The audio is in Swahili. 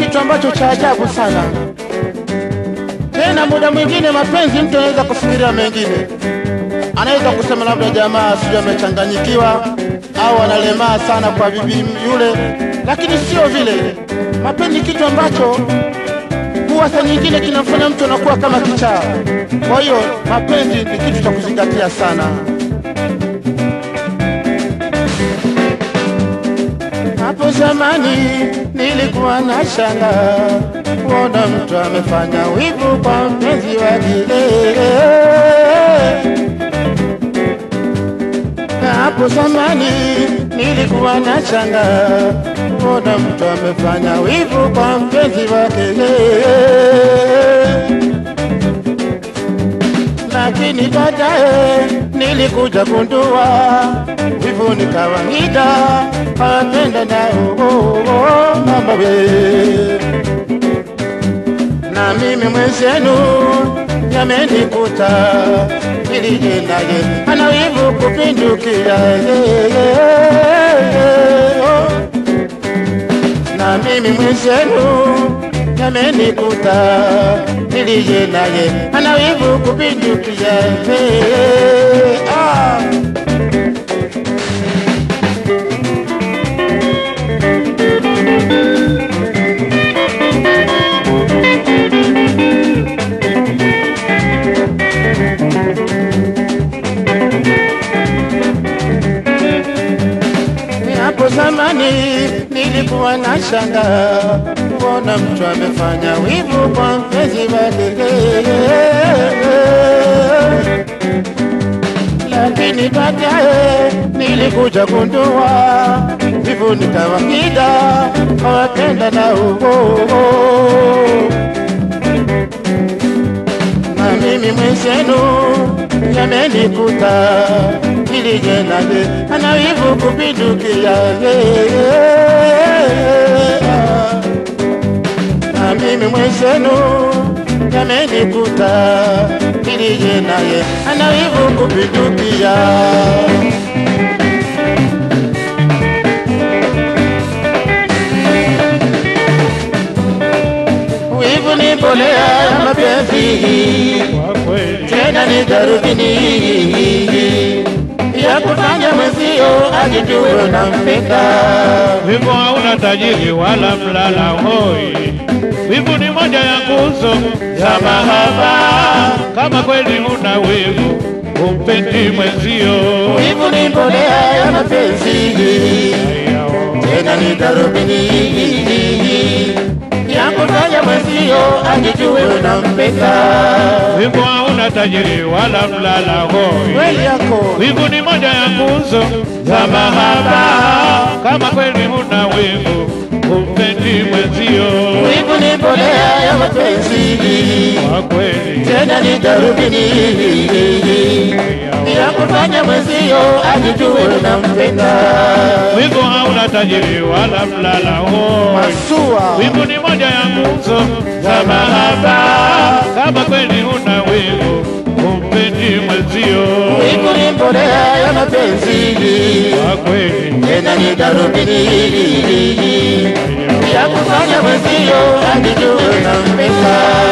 kitu ambacho cha ajabu sana. Tena muda mwingine mapenzi, mtu anaweza kufikiria mengine, anaweza kusema labda jamaa sijui amechanganyikiwa au analemaa sana kwa bibi yule, lakini sio vile. Mapenzi kitu ambacho huwa saa nyingine kinamfanya mtu anakuwa kama kichaa. Kwa hiyo mapenzi ni kitu cha kuzingatia sana. Hapo zamani nilikuwa na shanga kuona mtu amefanya wivu kwa mpenzi wake. Hapo zamani nilikuwa na shanga kuona mtu amefanya wivu kwa mpenzi wake, lakini baadaye nilikuja gundua wivu ni kawaida, apenda nao mama we na mimi mwenzenu yamenikuta, nilije naye ana wivu kupindukia na mimi mwenzenu yamenikuta, nilije naye ana wivu kupindukia ah. Hapo zamani nilikuwa na shanga kuona mtu amefanya wivu kwa mpenzi wake, lakini baadaye nilikuja gundua wivu ni kawaida, hawapenda na uo na mimi mwenzenu yamenikuta, nilije naye ana wivu kupindukia na mimi mwenzenu yamenikuta, nilije naye ana wivu kupindukia wivu ni mbolea ya mapenzi Kwa kweli tena ni darubini ya kufanya mwenzio ajijue unampenda. wivu hauna tajiri wala mlala hoi. Wivu ni moja ya nguzo za mahaba. Kama kweli una wivu, umpendi mwenzio. Wivu ni mbolea ya mapenzi, tena ni darubini ya kufanya mwenzio ajijue unampenda. Wivu hauna tajiri wala mlala hoi. Kweli yako Wivu ni moja ya nguzo za mahaba. Kama kweli una wivu, umpendi mwenzio. wivu ni mbolea ya mapenzi, Kwa kweli tena ni darubini ya kufanya mwenzio ajijue unampenda. wivu hauna tajiri wala mlala hoi. Masua Wivu ni moja ya nguzo za mahaba. Kama kweli una wivu, umpendi mwenzio. wivu ni mbolea ya mapenzi, Kwa kweli tena ni darubini ya kufanya mwenzio ajijue unampenda.